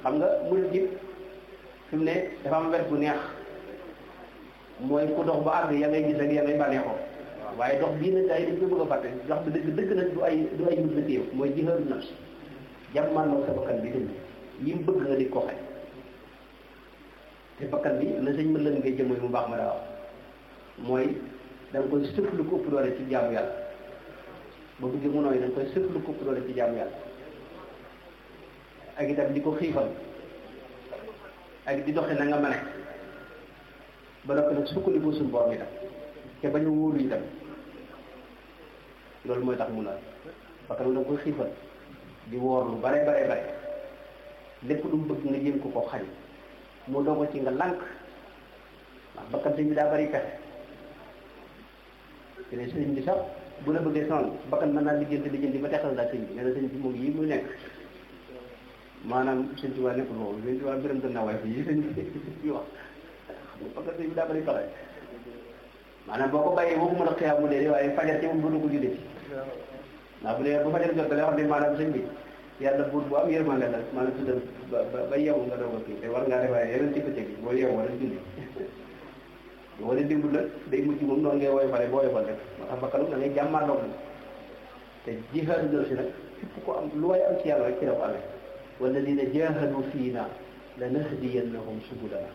xam nga murid gi fi mu ne dafa am wet bu neex mooy ku dox ba àgg ya ngay gis ak ya ngay bànneexoo waaye dox bii nag ay dañ ko bëgg a fàtte dox bi dëgg dëgg nag du ay du ay mut la téew mooy jihaadu nafs jàmmanoo sa bakkan bi dëgg yi mu bëgg nga di ko xañ te bakkan bi la sëñ mën lan ngay jëm mooy mu baax ma daa wax mooy da nga koy sëf lu ko ëpp doole ci jaamu yàlla ba bëggee mu nooy da nga koy sëf lu ko ëpp doole ci jaamu yàlla ak itam di ko xiifal ak di doxe na nga mane ba noppi nag sukkandiku suñu borom itam te bañ a wóolu itam loolu mooy tax mu la parce que da nga koy xiifal di woor lu bare bare bare lépp lu mu bëgg nga jéem ko ko xañ mu dogo ci nga lànk ndax bakkan sëñ bi daa bari pexe te ne sëñ bi sax bu la bëggee sonal bakkan mën naa lijjanti lijjanti ba texal daal sëñ bi nee na sëñ bi moom yi muy nekk maanaam sëñ Tuubaa nekkul boobu sëñ Tuubaa biram gën naa waaye fi yi sëñ bi wax xam nga bakkan sëñ bi daa bari pexe maanaam boo ko bàyyee waxuma la xiyaamu léegi waaye fajar ci moom dootu ko julli ci ndax bu dee bu fajar jot da nga xam ne maanaam sëñ bi yàlla buur bu am yërmande la maanaam tuddal ba ba ba yeewu nga doog a kii te war ngaa def waaye yeneen ci bëccëg bi boo yeewoo rek julli wala dimbu la day mujj moom noonu ngay woy fale boo yofal rek moo tax bakkanum da ngay jàmmaarloog moom te jihaadu nafsi nag képp ko am lu way am ci yàlla rek ci la ko amee walladina jahadu fiina lanahdiyannahum subulana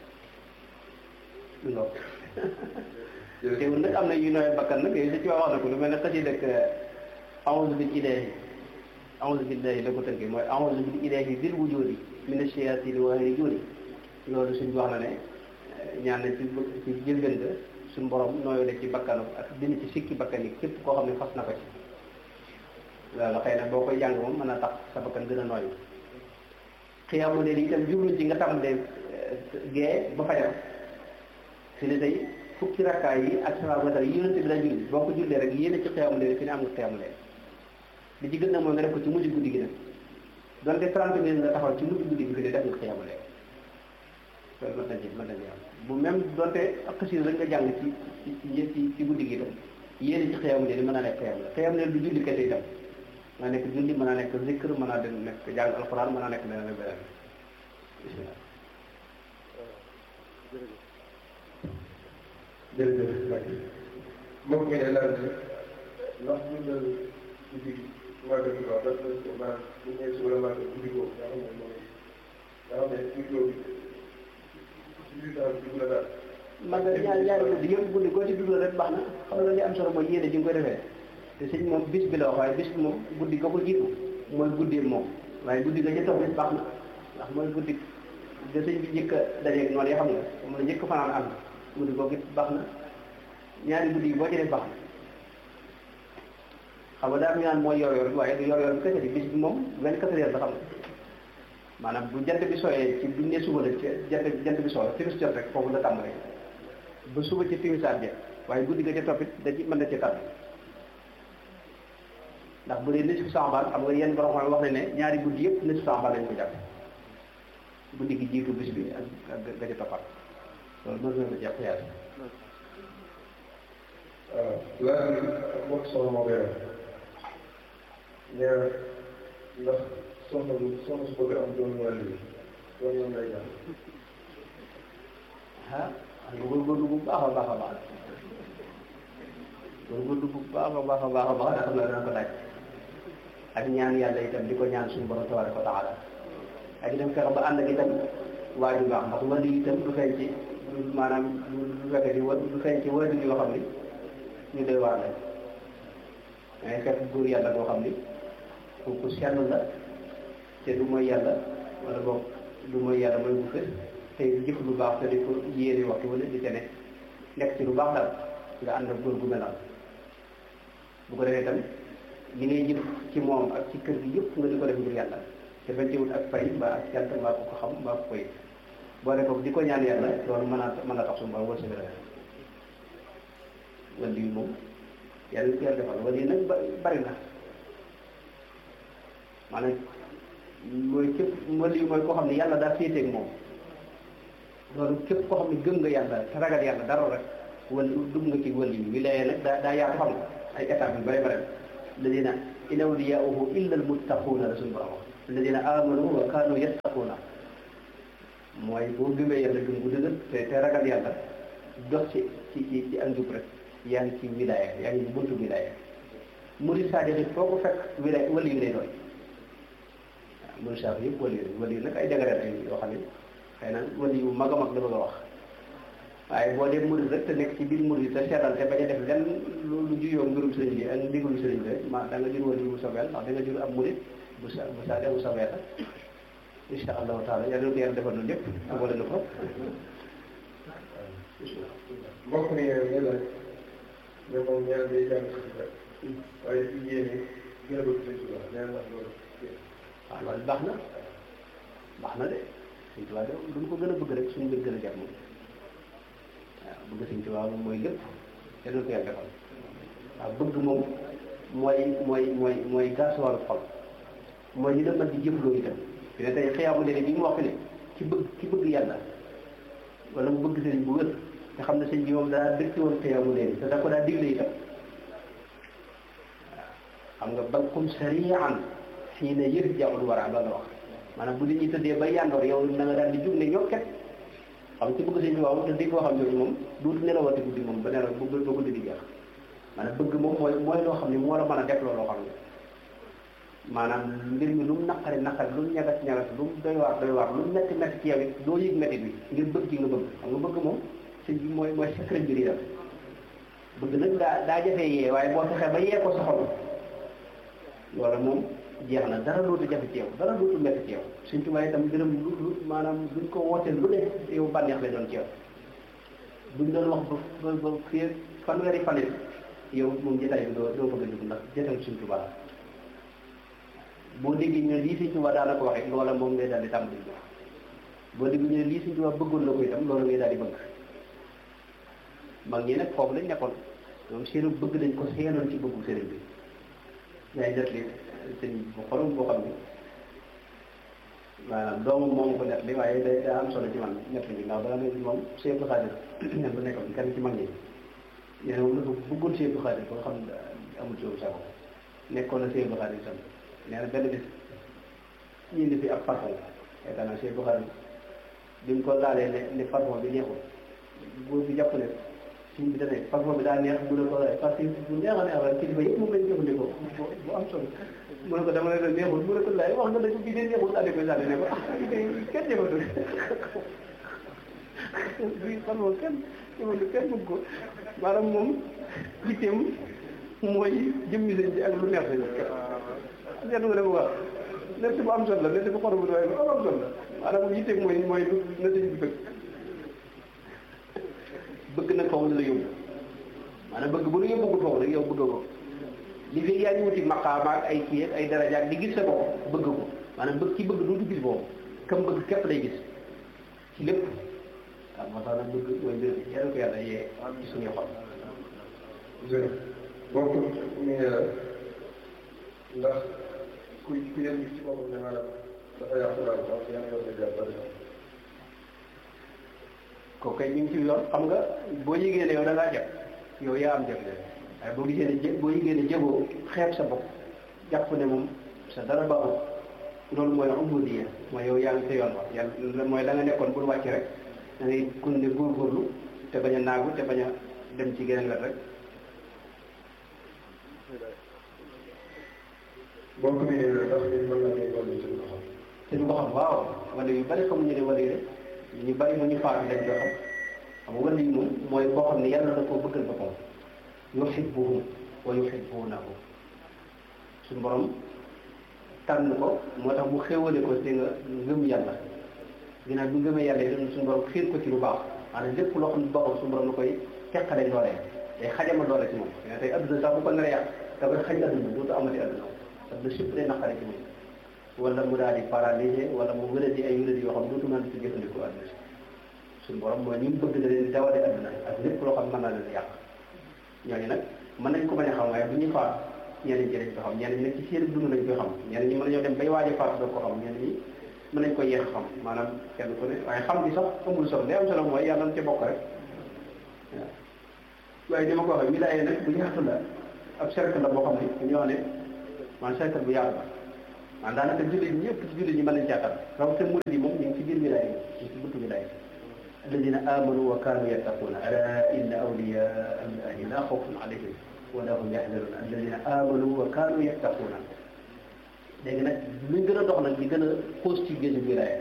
lu ngoog teewul nag am na yu nooy bakkan nag yooyu sa ci wax na ko lu mel ne xësi dëkk a'uuzu bil ilaahi a'uuzu billahi la ko tënkee mooy a'uuzu bil ilaahi bil wujuudi mina shayaatini wa rijuuni loolu suñ wax na ne ñaan na ci ci jëlbeen ga suñ borom nooyu la ci bakkanu ak dina ci sikki bakkan yi képp koo xam ne fas na ko ci loolu xëy na boo koy jàng moom mën a tax sa bakkan gën a nooyu xiyaamu leen itam jubluñ ci nga tàmbalee gee ba fajar fi ne tey fukki rakkaay yi ak salaam matal yi yonente bi la julli boo ko jullee rek yéene ci xiyaamu leen fi ne am nga xiyaamu leen li ci gën nag mooy nga def ko ci mujj guddi gi nag donte 30 minutes nga taxaw ci mujj guddi gi fi ne def nga xiyaamu leen loolu mën na ci mën na ci am bu même donte ak xasida rek nga jàng ci ci ci ci guddi gi itam yéene ci xiyaamu leen mën naa nekk xiyaamu leen xiyaamu leen du julli kese itam mën naa nekk julli mën naa nekk zikr mën naa dem nekk jàng alxuraan mën naa nekk leneen ak beneen bismillah jërëjëf Mbacke moom mi ne laaj ndax ñu ne guddi màggal bi quoi parce que maanaam bu ñu nee suba la màggal guddi googu nga xam ne mooy nga xam ne guddi googu ci biir daal dugg la daal. man de ñaari ñaari guddi yëpp guddi koo ci dugg rek baax na xam nga li am solo mooy yéene ji nga koy defee te sëñ moom bis bi la wax waaye bis bi moom guddi ga ko jiitu mooy guddi moom waaye guddi ga ca topp bis baax na ndax mooy guddi ga sëñ bi njëkk a dajeeg noonu yoo xam nga moom la njëkk fanaan am guddi googu it baax na ñaari guddi yi boo ci def baax na xam nga daal ñu naan mooy yor yor bi waaye du yor yor bi kese di bis bi moom vingt-quatre heures la xam nga maanaam bu jant bi sooyee ci bu ñu nee suba la ci jant jant bi sooyee timis jot rek foofu la tàmbalee ba suba ci timisaat ja waaye guddi ga ca toppit da ci mën na ci tàmm ndax bu dee nisfu Saabaan xam nga yenn borom xam wax ne ne ñaari guddi yëpp nisfu Saabaan lañ ko jàpp guddi gi jiitu bis bi ak ak ga ca toppat loolu mën na ko jàpp yàlla. waaw laaj bi mbokk soxna moo koy wax nee na ndax soxna bu soxna su bëgg am doon wàll bi doon yoon lay jàng. ah nga góorgóorlu bu baax a baax a baax góorgóorlu bu baax a baax a baax a baax xam naa dana ko laaj ak ñaan yàlla itam di ko ñaan suñu borom tabaraka wa taala ak itam fexe ba ànd ak itam waa ju baax ndax wàllu itam du feeñ ci maanaam du fekkee ci wa du feeñ ci wàllu yoo xam ni ñu doy waar lañ dangay fekk góor yàlla boo xam ni ku ku sell la te du mooy yàlla wala boog du mooy yàlla mooy bu fës te jëf lu baax te di ko yéene waxtu wala di tene nekk ci lu baax daal nga ànd ak góor gu mel noonu bu ko defee tam li ngay jëf ci moom ak ci kër gi yëpp nga di ko def ngir yàlla te bañ wut ak fay mbaa ak cant mbaa ko ko xam mbaa ko koy boo ne ko di ko ñaan yàlla loolu mën a mën a tax suñu borom wërsëg la wala yi moom yàlla ko yàlla defal wala yi nag bari na maanaam mooy képp wala yi mooy koo xam ne yàlla daa féeteeg moom loolu képp koo xam ne gëm nga yàlla te ragal yàlla dara rek wala dugg nga ci wàll yi wilaaya nag daa daa yaatu xam nga ay étapes yu bëri bëri ladina in awliyauhu illa almuttaquuna la suñu borom wax alladina amanu wa kaanu yattaquuna mooy boo gëmee yàlla gëm bu dëgër te te ragal yàlla dox ci ci ci ci ak njub rek yaa ngi ci wilaaya yaa ngi ci buntu wilaaya murid saadiq it foo ko fekk wilaaya wali yu lay doon waaw murid saadiq yëpp wali yu wali yu nag ay dëgëral ay yoo xam ne xëy na wali yu mag a mag la bëgg a wax waaye boo dee murid rek te nekk ci biir murid te seetal te bañ a def lenn lu juyoo mbirum sëriñ bi ak ndigalu sëriñ bi rek ma da nga jur wali bu sobeel ndax da nga jur ab murid bu sa bu sa bu sobeel la incha allahu taala yàlla na ko yàlla defal na lépp wala na ko mbokk mi ngay laaj ne moom ñaar day jàng xasida waaye fi yéene gën a bëgg sëñ Tuubaa ñaar wax loolu waaw loolu baax na baax na de sëñ Tuubaa de lu ñu ko gën a bëgg rek suñu mbir gën a jar moom waaw bëgg sëñ Tuubaa moom mooy lépp yàlla na ko yàlla defal waaw bëgg moom mooy mooy mooy mooy gaasuwaalu xol mooy ñu dem nag di jëfloo itam fi ne tey xiyaamu ne bi mu wax fi ne ki bëgg ki bëgg yàlla wala mu bëgg sëriñ bu wér nga xam ne sëñ bi moom daa dëkk woon xiyaamu ne te da ko daa digle itam waaw xam nga balkum sarian fii ne yër jaul wara loolu la wax maanaam bu nit ñi tëddee ba yandoor yow na nga daal di jug ne ñokket xam ci bëgg sëñ bi waaw te dégg waxam jooju moom duutu nelawati guddi moom ba nelaw ba ba guddi di jeex maanaam bëgg moom mooy mooy loo xam ne moo la mën a def looloo xam ne maanaam mbir mi lu mu naqari naqari lu mu ñagas ñagas lu mu doy waar doy waar lu mu metti metti ci yow it doo yëg metti bi ngir bëgg gi nga bëgg xam nga bëgg moom sëñ bi mooy mooy secret mbir yi def bëgg nag daa daa jafee yee waaye boo fexee ba yee ko sa xol loolu moom jeex na dara dootu jafe ci yow dara dootu metti ci yow suñ tubaab itam gërëm lu lu maanaam duñ ko wooteel lu ne yow bànneex lay doon ci yow buñ doon wax ba ba ba fii fanweeri fan it yow moom jotaay bi doo doo bëgg a dugg ndax jotaay suñ tubaab boo déggee ñu ne lii Sëñ Tuubaa daana ko waxee loola moom ngay daal di tàmbali boo déggee ñu ne lii Sëñ Tuubaa bëggoon na ko itam loola ngay daal di bëgg mag ñi nag foofu lañ nekkoon ñoom seenu bëgg dañ ko seenoon ci bëggu sëriñ bi yaay net li sëñ bu xorom boo xam ne maanaam doomu moom ko net li waaye day daa am solo ci man net li ndax dana ne moom Sëñ Abdou Khadir ñen bu nekkoon kenn ci mag ñi nee na moom dafa bëggoon Sëñ Abdou Khadir ba nga xam ne amul ci woon sago nekkoon na Sëñ Abdou Khadir itam nee na benn bis ñu indi fi ab parfum yaakaar naa Cheikh Bukhari bi mu ko laalee ne ne parfum bi neexul góor bi jàpp ne suñ bi dane parfum bi daa neex mu ne ko parce que bu neex a neex rek kilifa yëpp moom lañ jëfandikoo bu am solo mu ne ko dama ne la neexul mu ne ko laay wax nga dëgg bii de neexul daal di koy sànni ne ko ah kenn jëfandu bii parfum kenn jëfandu kenn bëgg ko maanaam moom jitteem mooy jëmmi sëñ bi ak lu neex sëñ seetlu nga ne bu baax nett bu am solo la nett bu xorom bu waaye lu am am solo la maanaam yitte mooy mooy lu na sëñ bi bëgg bëgg nag foofu la la yóbbu maanaam bëgg bu la yóbbugul foofu rek yow bëgg ko li fi yaa ngi wuti maqaama ak ay kii ak ay daraja ak di gis sa bopp bëgg ko maanaam bëgg ci bëgg dootu gis boobu kam bëgg képp lay gis ci lépp waaw moo tax nag bëgg mooy mbir mi yàlla ko yàlla yee ci suñuy xol jërëjëf bokk mi ndax kuy ku yëg ci boppam ne maanaam dafa yàqu daal parce que yaa ngi yor sa jàpp bari kooku kay ñu ngi ci yoon xam nga boo yëgee ne yow da ngaa jàpp yow yaa am jafe-jafe waaye boo gisee ne jë boo yëgee ne jëboo xeeb sa bopp jàpp ne moom sa dara baaxul loolu mooy ubudiya mooy yow yaa ngi sa yoon wax yàlla mooy la nga nekkoon bul wàcc rek da ngay kun ne góorgóorlu te bañ a naagu te bañ a dem ci geneen wet rek bokk mi ndax ñu mën naa koy wàllu ci ko xam te du ko xam waaw wala yu bari xamuñu ne wala yu rek ñu bari mu ñu faatu dañ ko xam xam nga wala yu moom mooy koo xam ne yàlla da koo bëggal boppam yuhibbuhum wa yuhibbunahu suñu borom tànn ko moo tax mu xéwale ko di nga ngëm yàlla ginnaaw bi ngëmee yàlla yi suñu borom xiir ko ci lu baax maanaam lépp loo xam ne baaxul suñu borom na koy teqale doole day xajama doole ci moom mais tey adduna sax bu ko naree yàq da koy xaj adduna dootu amati adduna adduna sépp day naqare ci moom wala mu daal di paralysé wala mu wéradi ay wéradi yoo xam dootu mën ci jëfandikoo adduna si suñu borom mooy ñu bëgg da leen di dawale adduna ak lépp loo xam mën naa leen yàq ñooñu nag mën nañ ko bañ a xam waaye bu ñuy faat ñeneen ñi dañ ko xam ñeneen ñi nag ci seen dund lañ koy xam ñeneen ñi mën nañoo dem bay waaj a faatu doo ko xam ñeneen ñi mën nañ ko yéex xam maanaam kenn ku ne waaye xam bi sax amul solo li am solo mooy yàlla na ci bokk rek waaw waaye ni ma ko waxee wilaaya nag bu yaatu la ab cercle la boo xam ne dañoo wax ne man cercle bu yaatu la maanaam daanaka jullit ñi ñëpp ci jullit ñi mën nañ caatam rawatina murid yi moom ñu ngi ci biir wilaaya yi ñu ci buntu wilaaya alladina amanu wa kanu yattaquna ala inna awliya allahi la xawfun alayhim wala hum yaxzanun alladina amanu wa kanu yattaquna léegi nag luñ gën a dox nag di gën a xuus ci géeju wilaaya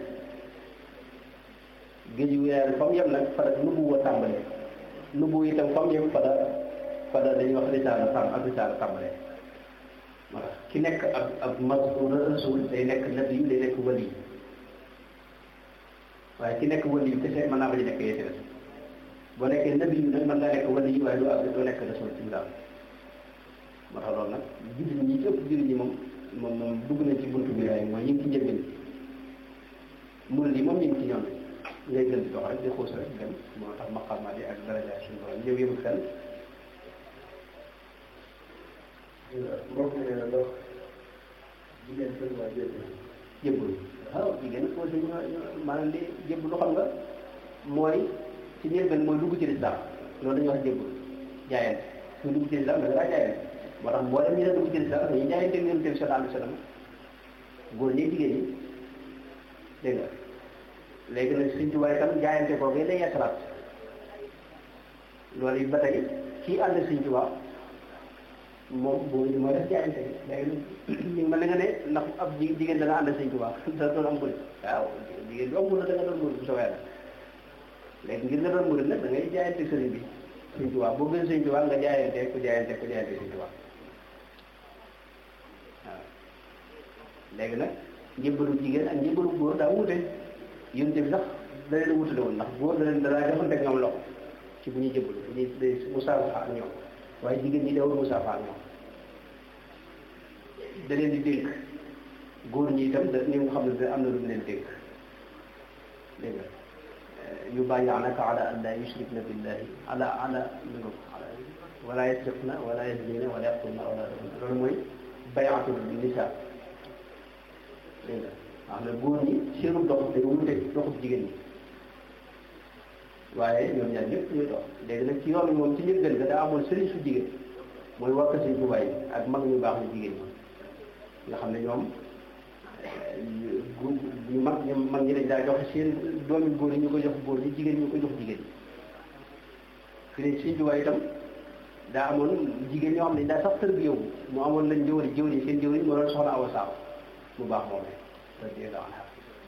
géeju wilaaya bi fa mu yem nag fa la nubu wa tàmbalee nubu itam fa mu yem fa la fa la dañuy wax risaala tàm ak risaala tàmbalee voilà ki nekk ab ab mas rasul day nekk nabi day nekk wali waaye ki nekk wali yu kese mën naa bañ a nekk yee ci des boo nekkee nabi yu nag mën naa nekk wali yi waaye doo ak doo nekk rasul ci misaal moo tax loolu nag jullit ñi ci ëpp jullit ñi moom moom moom dugg nañ ci buntu bi waaye mooy ñu ngi ci njëlbeen murid yi moom ñu ngi ci ñoom ngay gën di dox rek di xuus rek dem moo tax maqaamaat yi ak daraja suñu borom ñëw yëmut fenn mbokk mi nee na ndax jigéen seulement jébbalu jébbalu waaw jigéen nag aussi maanaam li jébbalu xam nga mooy ci njëlbeen mooy dugg ci lislaam loolu dañuy wax jébbalu jaayante ñu dugg ci lislaam da nga daa jaayante moo tax mboolem ñi ne dugg ci lislaam dañuy jaayante ak Yonent bi sallallahu alayhi wa sallam góor ñi jigéen ñi dégg nga léegi nag Sëñ Tuubaa itam jaayante kooku day yeesalaat loolu it ba tey kii ànd ak Sëñ Tuubaa moom boobu mooy def jaayante léegi nag mën na nga ne ndax ab ji jigéen da nga ànd ak Sëñ Tuubaa da doon am murid waaw jigéen du am murid da nga doon murid bu soobee la léegi ngir nga doon murid nag da ngay jaayante sëriñ bi Sëñ Tuubaa boo gën Sëñ Tuubaa nga jaayante ko jaayante ko jaayante Sëñ Tuubaa waaw léegi nag njëbbalu jigéen ak njëbbalu góor daa wute yonent bi sax da leen a wutale woon ndax góor da leen da daa joxante ak ñoom loxo ci bu ñuy jëbbalu bu ñuy day musaafa ak ñoom waaye jigéen ñi dawul musaafa ak ñoom da leen di dénk góor ñi itam da ni nga xam ne am na lu mu leen dénk dégg nga yubayi'naka ala an la yushrikna billahi ala ala li nga wala yasriqna wala yaznina wala yaqtulna awlaadahunna loolu mooy bayatul nisa dégg nga xam ne góor ñi seenu dox day wute doxub jigéen ñi waaye ñoom ñaar ñëpp ñuy dox léegi nag ci yoon bi moom ci njëlbeen ga daa amoon sëriñ su jigéen mooy wakk sëñ Tuubaa yi ak mag ñu baax ñu jigéen ñi nga xam ne ñoom ñu mag ñu mag ñi dañ daa joxe seen doomi góor yi ñu ko jox góor ñi jigéen ñi ñu ko jox jigéen ñi fi ne sëñ Tuubaa itam daa amoon jigéen ñoo xam ne daa sax tër bi yow mu amoon lañ jëwri jëwri seen jëwri moo doon soxna Awa Saaw mu baax moom radiyallahu anha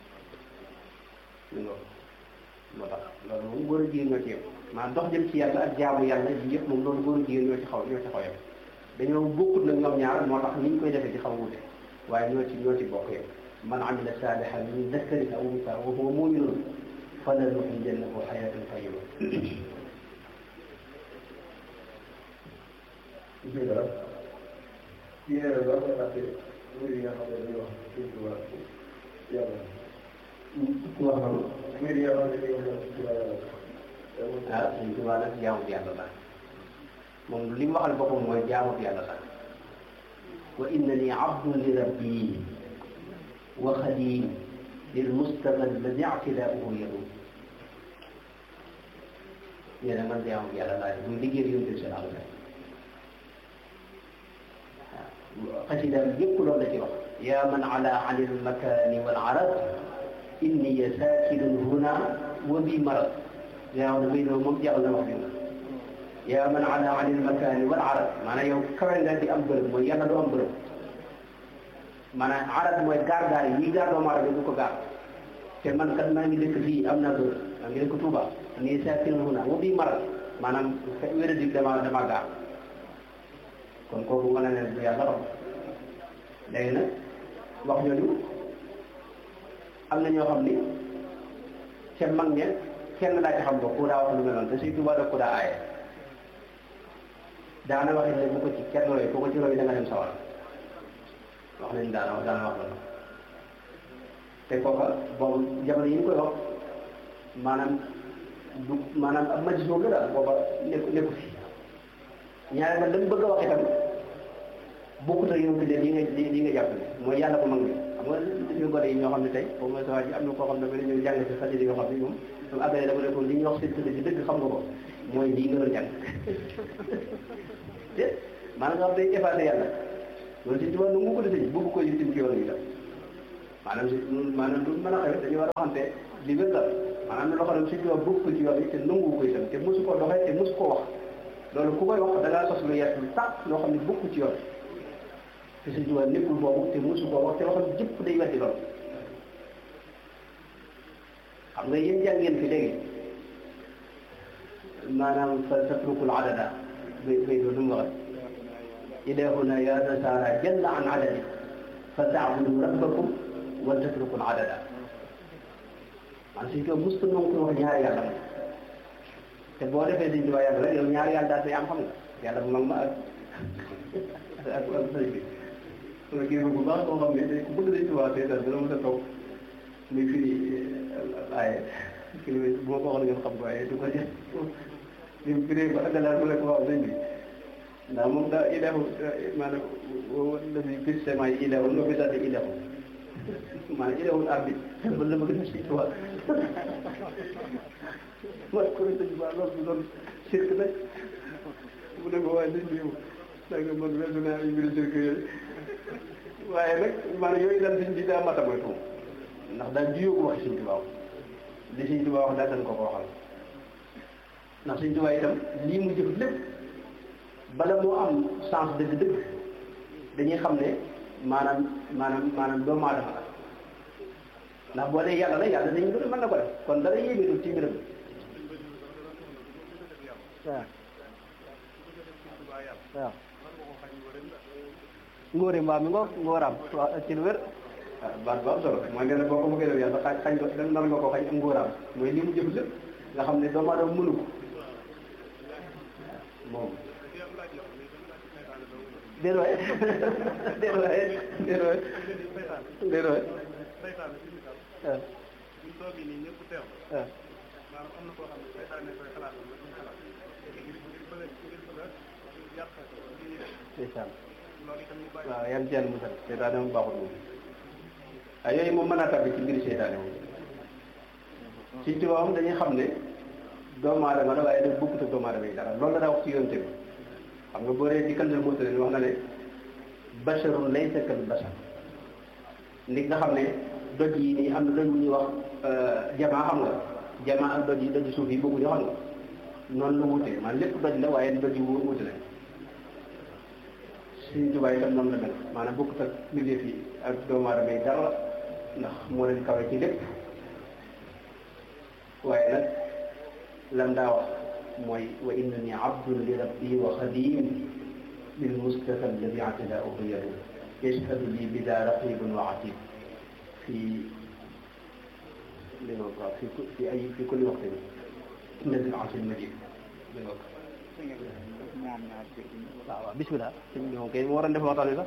ñu moo tax loolu moom góor a jigéen ñoo ci yem maanaam dox jëm ci yàlla ak jaamu yàlla yi yëpp moom loolu góor a jigéen ñoo ci xaw ñoo ci xaw yem dañoo bokkut nag ñoom ñaar moo tax ni ñu koy defee ci xaw wute waaye ñoo ci ñoo ci bokk yem man amila saalihan min dakarin aw unsaa wa huwa mu'minun falanuhyiyannahu hayaatan tayyiba bismillah kii nee na lan mooy àtte mbir yi nga xam ne dañuy wax Sëñ Tuubaa yàlla ku wax loolu mbir yi nga xam ne dañuy wax Sëñ Tuubaa yàlla ah Sëñ Tuubaa nag jaamu yàlla la moom li mu waxal boppam mooy jaamu yàlla la wa innani abdun li rabbi wa xadim lil mustafa alladi ictidaauhu yadum nee na man jaamu yàlla laa muy liggéey yonent bi sallallahu alayhi wa sallam xasidaam yëpp loolu la ci wax yaa man ala ani almakani wal arad inni saakidun huna wa bi marad yaa xam ne bay loolu moom jeexal na wax bi yaa man ala ani almakani wal arad maanaam yow kawe nga di am bërëb mooy yàlla du am bërëb maanaam arad mooy gaar gaar yi gaar doomu aadama du ko gaar te man kat maa ngi dëkk fii am naa bërëb maa ngi dëkk Touba nii saakidun huna wa bi marad maanaam wéra di dama dama gaar kon kooku mën na ne bu yàlla xam léegi nag wax ñooñu am na ñoo xam ni ca mag ña kenn daa ci xam ko ku daa wax lu mel noonu te Sëñ Tuubaa da ko daa aaye daana waxit ne bu ko ci kenn roy ku ko ci roy da nga dem sawar wax nañ daana wax daana wax loolu te kooka boobu jamono yi ñu koy wax maanaam du maanaam ab majlis boobu la daal booba nekku nekku fi ñaare man dama bëgg a wax itam bokkut ak yow li nga li nga jàpp ne mooy yàlla ko mag bi xam nga suñu gone yi ñoo xam ne tey boobu mooy sa waa ji am na koo xam ne ba dañoo jàng si xasida yoo xam ne moom su ma àggalee dama ne ko li ñuy wax seen tëdd ci dëgg xam nga ko mooy lii nga doon jàng te maanaam nga xam day effacé yàlla loolu si tubaab nu mu ko defee bëgg ko yittim ci yoon yi tam maanaam si maanaam lu mën a xew dañu war a waxante li wér la maanaam ne loo xam ne si tubaab bokk ci yoon yi te nangu ko itam te mosu ko doxee te mosu ko wax loolu ku koy wax da ngaa sos lu yees lu sax loo xam ne bokk ci yoon te si tubaab nekkul boobu te mosu ko wax te loo xam ne jëpp day weddi loolu xam nga yéen jàng ngeen fi léegi maanaam fa tatrukul adada bay bay doonu mu waxe ilahuna ya nasara jalla an adadi fa taabudu rabbakum wa tatrukul adada man suñ ko musta moom ko wax ñaari yàlla moom te boo defee suñ tubaab yàlla rek yow ñaari yàlla daal day am xam nga yàlla bu mag ma ak ak ak sëñ bi suma kii bu baax koo xam ne day ku bëgg dañ tubaab te dara dana mos a toog muy firi waaye kii bu ma ko waxoon ngeen xam ko waaye du ko jël li mu firee ba àggalaat mu ne ko waaw sëñ bi ndax moom daa ilahu maanaam la fi bis sement yi ilahu nga fi daal ilahu maanaam ilahul arbi ba la bëgg na si tubaab man ko sëñ bi loolu loolu sirk nag mu ne ko waaye sëñ bi yow da nga mën weesu naa ay mbiri sirk yooyu waaye nag maanaam yooyu daal sëñ bi daa mata moytu ndax daal juyoo ko waxi sëñ tubaab li sëñ tubaab wax daal dañ ko ko waxal ndax sëñ tubaab itam lii mu jëf lépp bala moo am sens dëgg-dëgg dañuy xam ne maanaam maanaam maanaam doomu aadama la ndax boo dee yàlla la yàlla dañu doon mën na ko def kon dara yéemeetul ci mbiram waaw waaw ngóore mbaam mi ngoog ngóoraam waaw ci lu wér waaw baat bu am solo mooy nee na boo ko bëggee def yàlla xañ xañ ko nar nga ko xañ am ngóoraam mooy li mu jëf lépp nga xam ne doomu aadama mënu ko moom déet waay déet waay déet waay déet waay waaw waaw ndeysaan waaw yan ci yàlla musal seytaane moom baaxul moom waaye yooyu moom mën naa tàbbi ci mbiri seytaane moom ci tubaabam dañuy xam ne doomu aadama la waaye daf bokkut ak doomu aadama yi dara loolu la daa wax ci yonte bi xam nga boo dee ci kandal mootale wax na ne basharun laysa kal bashar nit nga xam ne doj yi nii am na doj bu ñuy wax jamaa xam nga jamaa ak doj yi doj suuf yi bokkuñu xam nga noonu la wute man lépp doj la waaye doj yi wute la suñu tubaab itam noonu la mel maanaam bokkut ak mbindeef yi ak doomu aadama yi dara ndax moo leen kawe ci lépp waaye nag lam daa wax mooy wa innani abdun li rabbi wa xadim lil mustafa alladi atidaauhu yadum yashhadu li bida raqibun wa atid fi li nga ko fi fi ay fi kulli waxtin inna fil arshil majid li nga ko waaw waaw bismillah sëñ bi moom kay moo waroon def waxtaan bi sax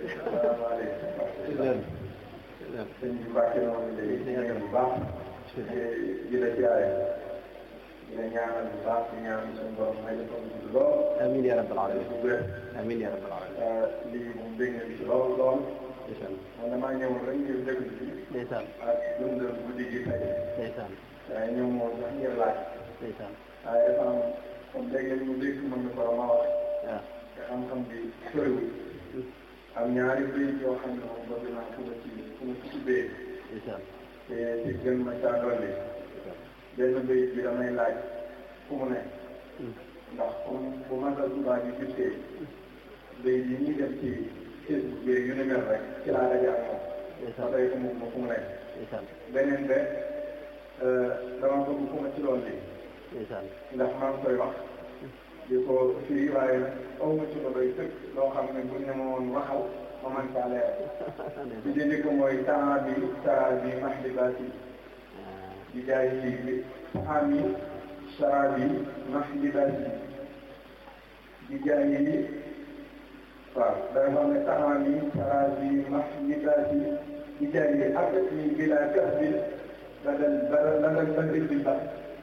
sëñ bi Mbacke noonu lay ñëw bu baax di la siyaare di la ñaanal bu baax di ñaan suñu borom may la ko gudd lool amiin yaa rabbal alamin bu wér amiin yaa rabbal alamin lii moom dégg nga ci lool lool ndeysaan man damaa ñëwoon rek ngir déglu ci ndeysaan ak dundal guddi gi tey ndeysaan waaye ñëw moom sax ngir laaj ndeysaan waaye dafa am comme léeg-léeg ñu dégg mën na ko ma wax waaw te xam-xam bi soriwul am ñaari béy yoo xam ne moom bëgg naa fu ma ci fu ma ci tuddee ndeysaan te ci gën ma caa dolli benn béy bi damay laaj fu mu ne ndax comme bu magal Tuubaa bi jubsee béy yi ñuy def ci Facebook bi yu ni mel rek ci laa daje ak moom ba tey fu mu fu mu nekk ndeysaan beneen be dama bëgg fu ma ci dolli ndeysaan ndax maa ngi koy wax di ko fii waaye nag aw ma ci ko doy tëkk loo xam ne buñ ne ma woon waxal ma man caa leer bi di njëkk mooy taa bi taa bi mahdibaati di jaay yi bi taa bi taa bi mahdibaati di jaay yi waaw day xam ne taa bi taa bi mahdibaati di jaay yi ak ni bi laa kas bi la dal ba la dal ba dal bi baax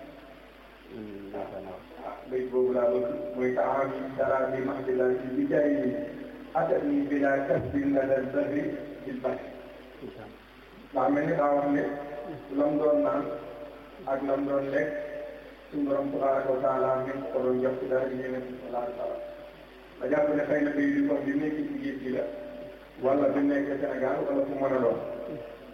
béy boobu laa bëgg mooy taxaw bi dara bi mahdilaay bi bi jaay yi atat ni bi laa kas bi la dal ba bi di baax ndax mel ni daa wax ne lam doon naan ak lam doon lekk suñu borom tabaraka wa taala mi ngi ko doon jox ci dara bi ñëwee ci sallallahu alayhi wa sallam ma jàpp ne xëy na béy bi comme bi nekk ci géej gi la wala bi nekk Sénégal wala fu mën a doon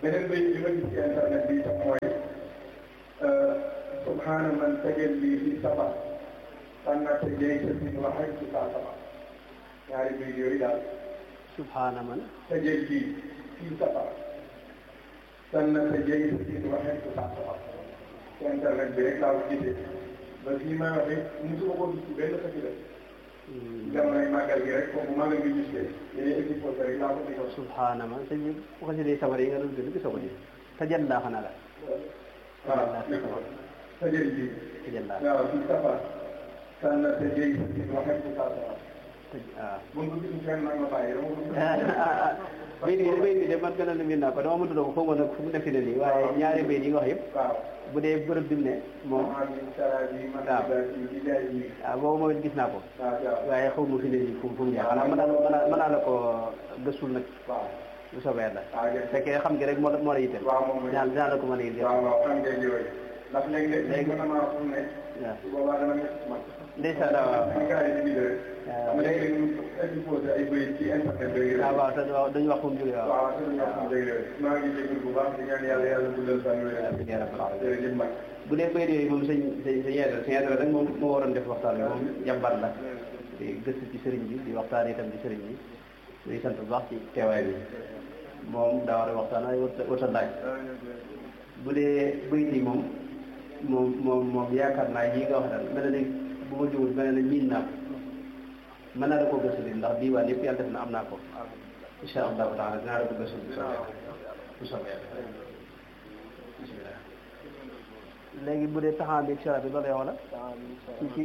beneen bay li ma gis ci internet bi itam mooy subhaana man tajalli fi safar sannata jaysatin wa haytu saa safar ñaari bay yooyu daal subhaana man tajalli fi safar sannata jaysatin wa haytu saa safar ci internet bi rek laa ko gisee ba fii may waxee musuma ko gis ci benn xasida jamonoy màggal gi rek kooku màggal gi gis de yéen équipe rek laa ko di ko subhaana man sëñ bi bu ko si dee sabar yi nga doon gën gisoo ko di tajalla xanaa la waaw tajal bi tajalla waaw fi safar sànna sa jëy waxee ci saa safar waaw bu ko gisul fenn nag ma bàyyi dama ko bay bi bay bi de man gën a miin naa ko dama mënut a ko xaw ma nag fu mu nekk nii waaye ñaari bay yi nga wax yëpp waaw bu dee bërëb bi mu ne moom amin sara bi masibati bi jaay yi waaw boobu moom it gis naa ko waaw waaw waaye xaw ma fi ne nii fu mu fu mu jaar xanaa mën naa mën naa mën naa la ko gëstul nag waaw bu soobee yàlla waaw jërëjëf fekkee xam nga rek moo moo la yitteel waaw moom dinaa dinaa la ko mën a yitteel waaw waaw xam ngeen yooyu ndax léeg-léeg Léegi- mën na maa fu ne waaw su boobaa dana nekk ci man ndeysaan waaw ñu gars yi di bind rek waaw xam nga léeg-léeg ñu exposé ay bëy ci internet bi waaw waaw te waaw dañu wax fu mu jógee waaw waaw te ñoo xam dëgg yooyu maa ngi jégalu bu baax di ñaan yàlla yàlla guddal fan wér waaw jërëjëf mag bu dee bay yooyu moom sëñ sëñ sëñ Yedra sëñ Yedra rek moom moo waroon def waxtaan bi moom jàmbar la di gëstu ci sëriñ bi di waxtaan itam ci sëriñ bi muy sant bu baax ci teewaay bi moom daa war a waxtaan ay wërta wërta laaj bu dee bayit yi moom moom moom moom yaakaar naa yi nga wax daal mel na ne bu ma jumul mel na ne miin naa ko mën naa la ko gëstu bi ndax diiwaan yëpp yàlla def na am naa ko incha allahu taala dinaa la ko gëstu bu soobee yàlla bu soobee yàlla bismillah léegi bu dee taxaw bi ak sharab bi loolu lay wala ci ci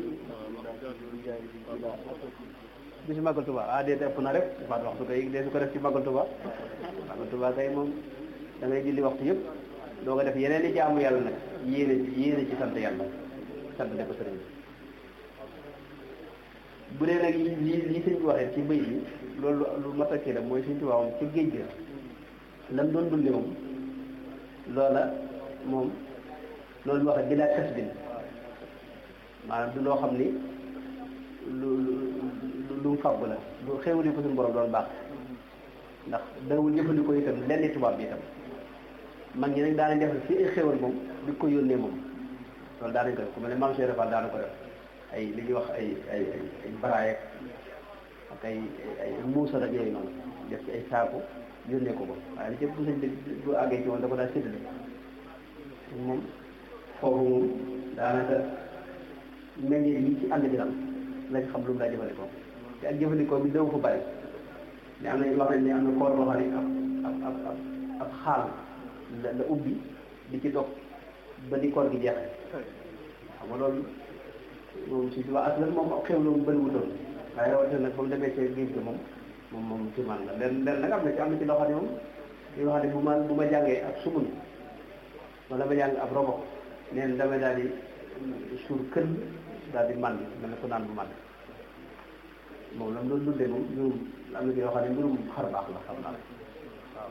bisu màggal Tuba ah déet ëpp na rek faat waxtu kay dee su ko def ci màggal Tuba màggal Tuba kay moom da ngay julli waxtu yëpp doo ko def yeneen i jaamu yàlla nag yéene yéene ci sant yàlla sant de ko sëriñ bi bu dee nag li li li sëñ bi waxee ci bëy yi loolu lu mat a kii la mooy sëñ Tuba moom ci géej ga lan doon dundee moom loola moom loolu ñu wax ak bilaa kas bin maanaam du loo xam ni lu lu lu mu fàgg la lu xéwali ko suñu borom doon baax ndax dawul jëfandikoo itam lenn tubaab bi itam mag ñi nag daanañ defal fii ay xéwal moom di ko yónnee moom loolu daanañ ko def ku mel ne maam Cheikh Fall daana ko def ay li ñuy wax ay ay ay ay baraay ak ay ay muusa ak yooyu noonu def ci ay saako yónnee ko ko waaye li ci bu sëñ bi bu àggee ci woon da ko daa séddale moom foofu moom daanaka meññee yi ci àll bi daal lañ xam lu mu daa jëfandikoo te ak jëfandikoo bi daw fa bari mais am na wax nañ ne am na koor boo xam ne ab ab ab ab xaal la la ubbi di ci dog ba di koor gi jeexee xam nga loolu moom si waa aslan moom xew la mu bëri wutoon waaye rawatina nag ba mu demee ci géej gi moom moom moom ci man la len len nag am na ci am na ci loo xam ne moom yoo xam ne bu ma bu ma jàngee ak sumun wala ma jàng ab robo neen damay daal di suur kër daal di mànd mel ne ko naan bu mànd moom la mu doon dundee moom mbirum am na ci yoo xam ne mbirum xar baax la xam naa waaw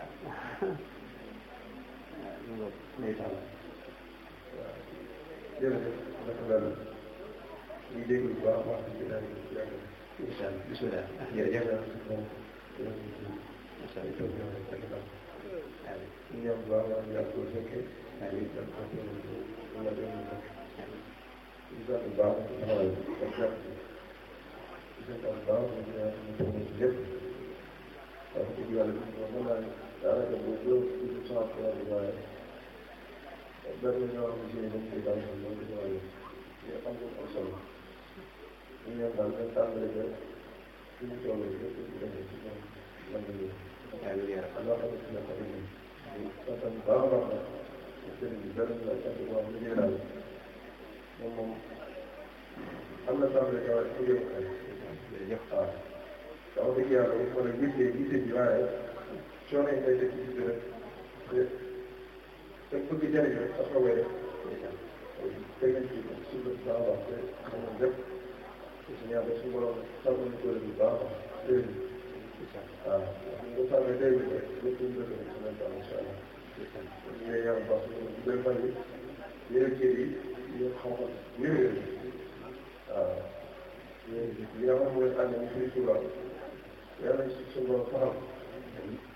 waaw waaw ndeysaan jërëjëf alhamdulilah ñu ngi déglu bu baax a baax ci daal di jàng incha allah bisimilah jërëjëf macha allah ñu ñaan bu baax a baax yàlla ko fekkee amiin yàlla ko fekkee ñu la dem nag ñu sant bu baax taxawal ak jàpp ci sant bu baax ñu ñaan ñu tënk ci lépp wax dëgg yàlla mën naa ne daanaka bu juróom ci cent fois bi waaye bari na ñoo xam ne dañ koy daal moom loolu dañu waaye ñu am ko am solo ñu ñaan daal dañ tàmbali ba fi ñu toll lépp ñu demee ci ñoom lan la ñuy amiin yaa rabbi loo xamante ne xam nañ sant bu baax a baax nag sëriñ bi benn la sant boo xam ne ñu daal moom moom am na tàmbali ka waaye fu jëm kay jërëjëf waaw te wax dëgg yàlla wax mën a gisee gisee bi waaye coono yi ngay def ci gis rek te te bëgg jëriñ rek sax nga koy def teg nañ ci suñu baax a baax te xam nañ lépp ci ñaan rek suñu borom sàmm ñu ko bu baax a baax dégg waaw bu sàmmee dégg rek lépp lu ñu def rek dinañ ko am incha allah ñu ngi lay ñaan baax suñu gën fan yi yeneen kër yi ñu xam-xam wér-wér waaw li nga xam mooy ànd ñu suñu suba yàlla nañ si suñu borom faxam waaw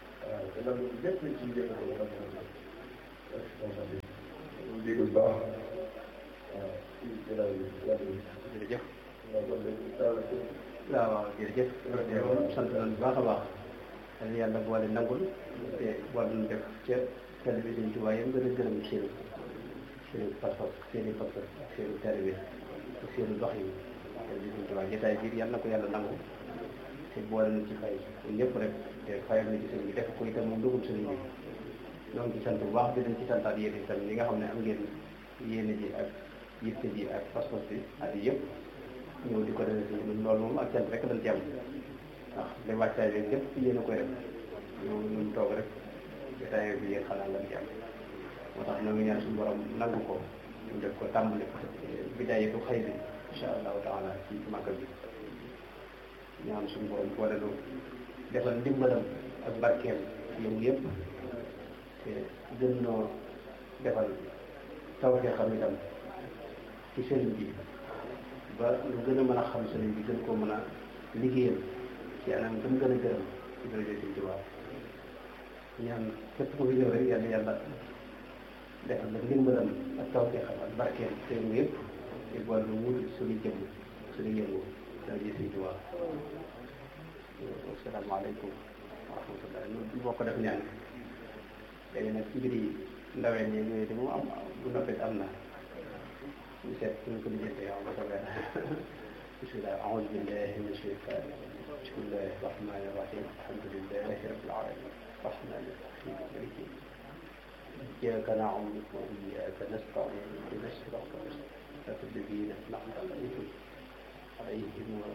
te nag lépp lañ ciy jéem a ko nag responsabilité ñu dégg bu baax waaw ci jëlaat bi yàlla bi jërëjëf waaw kon dañ taal ko waaw waaw jërëjëf sant nañu bu baax a baax yàlla yàlla boole nangul te boole nañu def ca télévision Touba yëpp gën a gërëm seen seen pas-pas seen i pas-pas ak seen i taalibe ak seen i dox yi télévision Touba jotaay biir yàlla na ko yàlla nangu te boole nañu ci fay ñun ñëpp rek te fayal na ci sëñ bi def ko itam moom dugul sëñ bi donc ci sant bu baax di leen ci santaat yéen itam li nga xam ne am ngeen yéene ji ak yitte ji ak pas-pas bi at yi yëpp ñëw di ko defee si ñun loolu moom ak cant rek dañ ci am ndax li wàccaay bi lépp yéen a koy def ñëw ñun toog rek jotaay bi yéen xanaa lañ ci am moo tax ñoo ngi ñaan suñu borom nangu ko ñu def ko tàmbali ko bidaayatu xëy bi incha allahu taala ci màggal bi ñaan suñu borom boole lu defal ndimbalam ak barkeem yow yëpp te gën noo defal tawfeex xam itam ci sëriñ bi ba lu gën a mën a xam sëriñ bi gën koo mën a liggéeyal ci anam gën gën a gërëm ci daraja Sëriñ Tuubaa ñaan képp ku fi ñëw rek yàlla yàlla defal la ndimbalam ak tawfeexam ak barkeem te mu yëpp te boole lu wut suñu jëmm suñu yëngu daraja Sëriñ Tuubaa asalaamaaleykum wa rahmatullah ñu bokk def ñaan léegi nag ci mbiri ndaween yi yooyu de moom am bu noppee am na ñu seet ñu ko lijjante yow ba soobee bismillah aoudu billahi min shaytan bismillahi rahmani rahim alhamdulillahi rabbil alamin rahmani rahim maliki إياك نعبد وإياك نستعين اهدنا الصراط المستقيم الذين أنعمت عليهم عليهم ولا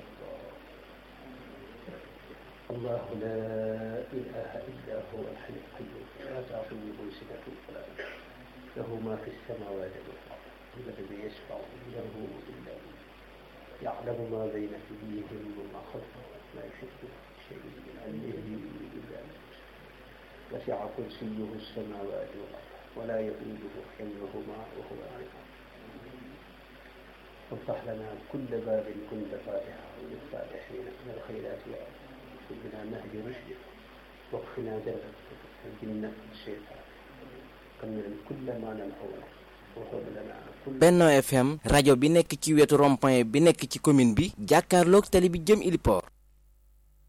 الله لا إله إلا هو الحي القيوم لا تأخذه سنة ولا نوم له ما في السماوات والأرض هو الذي يشفع عنده إلا يعلم ما بين أيديهم وما خلفهم لا يشرك شيء من علمه إلا وسع كرسيه السماوات والأرض ولا يؤوده حفظهما وهو العلي وافتح لنا كل باب كنت فاتحه للفاتحين من الخيرات يا رب بنا نهج رشدك واقفنا دربك الجنة الشيطان كمل كل ما ننحونا وهب لنا كل Benno FM rajo bi nekk ci wetu rond-point bi nekk ci commune bi jàkkaarloog tali bi jëm Iliport